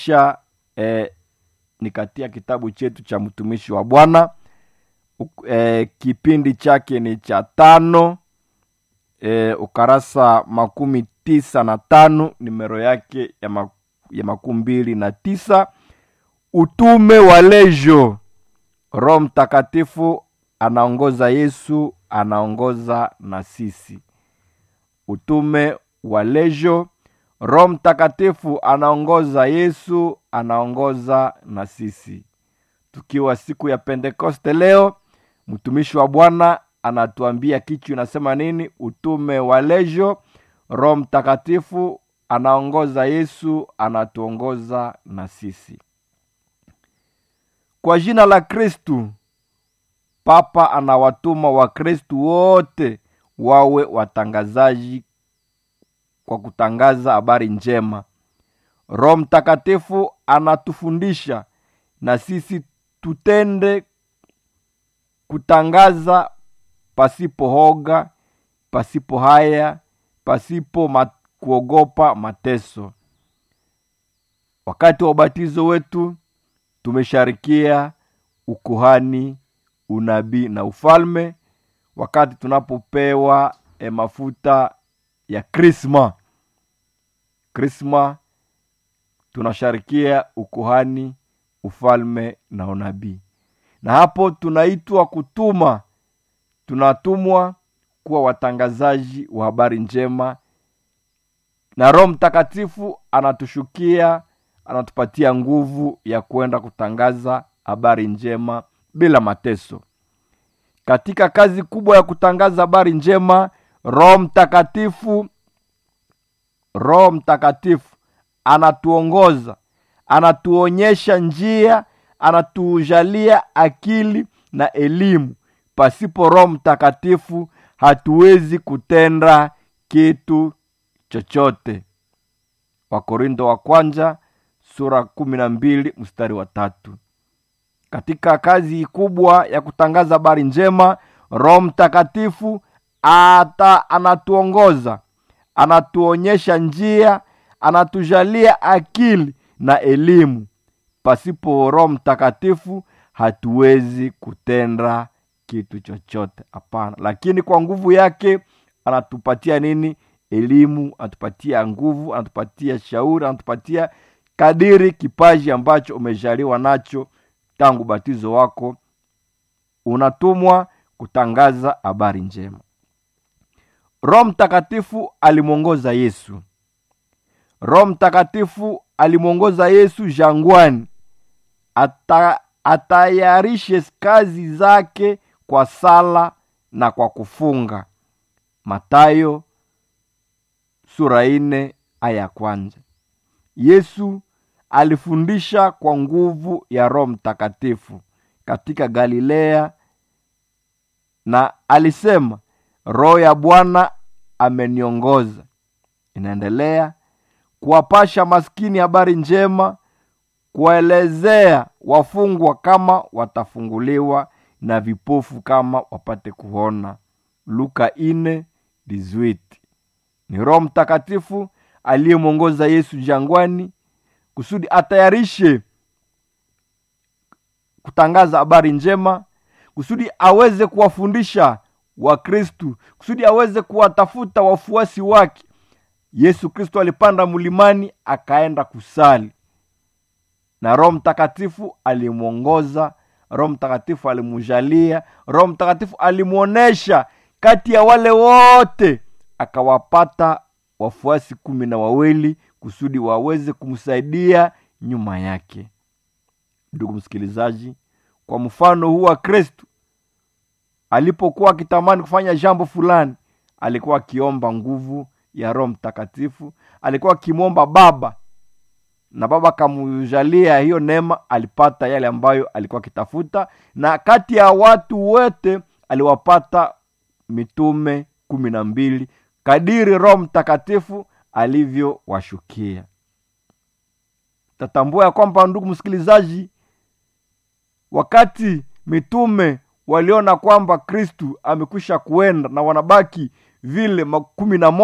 kisha eh, ni katika kitabu chetu cha mtumishi wa bwana eh, kipindi chake ni cha tano eh, ukarasa makumi tisa na tano nimero yake ya, ma, ya makumi mbili na tisa utume wa lejo roho mtakatifu anaongoza yesu anaongoza na sisi utume wa lejo roho mtakatifu anaongoza yesu anaongoza na sisi tukiwa siku ya pentekoste leo mtumishi wa bwana anatuambia kichu inasema nini utume wa lejo roho mtakatifu anaongoza yesu anatuongoza na sisi kwa jina la kristu papa anawatuma wakristu wote wawe watangazaji kwa kutangaza habari njema roho mtakatifu anatufundisha na sisi tutende kutangaza pasipo hoga pasipo haya pasipo mat, kuogopa mateso wakati wa ubatizo wetu tumesharikia ukuhani unabii na ufalme wakati tunapopewa e mafuta ya krisma krisma tunasharikia ukuhani ufalme na unabii na hapo tunaitwa kutuma tunatumwa kuwa watangazaji wa habari njema na roho mtakatifu anatushukia anatupatia nguvu ya kwenda kutangaza habari njema bila mateso katika kazi kubwa ya kutangaza habari njema roho mtakatifu roho mtakatifu anatuongoza anatuonyesha njia anatujalia akili na elimu pasipo roho mtakatifu hatuwezi kutenda kitu chochote wakorindo wa kwanza sura kumi na mbili mstari wa tatu katika kazi kubwa ya kutangaza habari njema roho mtakatifu ata anatuongoza anatuonyesha njia anatujalia akili na elimu pasipo roho mtakatifu hatuwezi kutenda kitu chochote hapana lakini kwa nguvu yake anatupatia nini elimu anatupatia nguvu anatupatia shauri anatupatia kadiri kipaji ambacho umejaliwa nacho tangu batizo wako unatumwa kutangaza habari njema roho mtakatifu alimwongoza yesu roho mtakatifu alimwongoza yesu jangwani ata, atayarishe kazi zake kwa sala na kwa kufunga matayo sura ine aya ya kwanza yesu alifundisha kwa nguvu ya roho mtakatifu katika galilea na alisema roho ya bwana ameniongoza inaendelea kuwapasha maskini habari njema kuwaelezea wafungwa kama watafunguliwa na vipofu kama wapate kuona luka ine dizwiti ni roho mtakatifu aliyemwongoza yesu jangwani kusudi atayarishe kutangaza habari njema kusudi aweze kuwafundisha wakristu kusudi aweze kuwatafuta wafuasi wake yesu kristo alipanda mlimani akaenda kusali na roho mtakatifu alimwongoza roho mtakatifu alimujalia roho mtakatifu alimwonyesha kati ya wale wote akawapata wafuasi kumi na wawili kusudi waweze kumsaidia nyuma yake ndugu msikilizaji kwa mfano huu wa kristu alipokuwa akitamani kufanya jambo fulani alikuwa akiomba nguvu ya roho mtakatifu alikuwa akimwomba baba na baba akamujalia hiyo neema alipata yale ambayo alikuwa akitafuta na kati ya watu wote aliwapata mitume kumi na mbili kadiri roho mtakatifu alivyowashukia tatambua ya kwamba ndugu msikilizaji wakati mitume waliona kwamba kristu amekwisha kuenda na wanabaki vile kumi na moja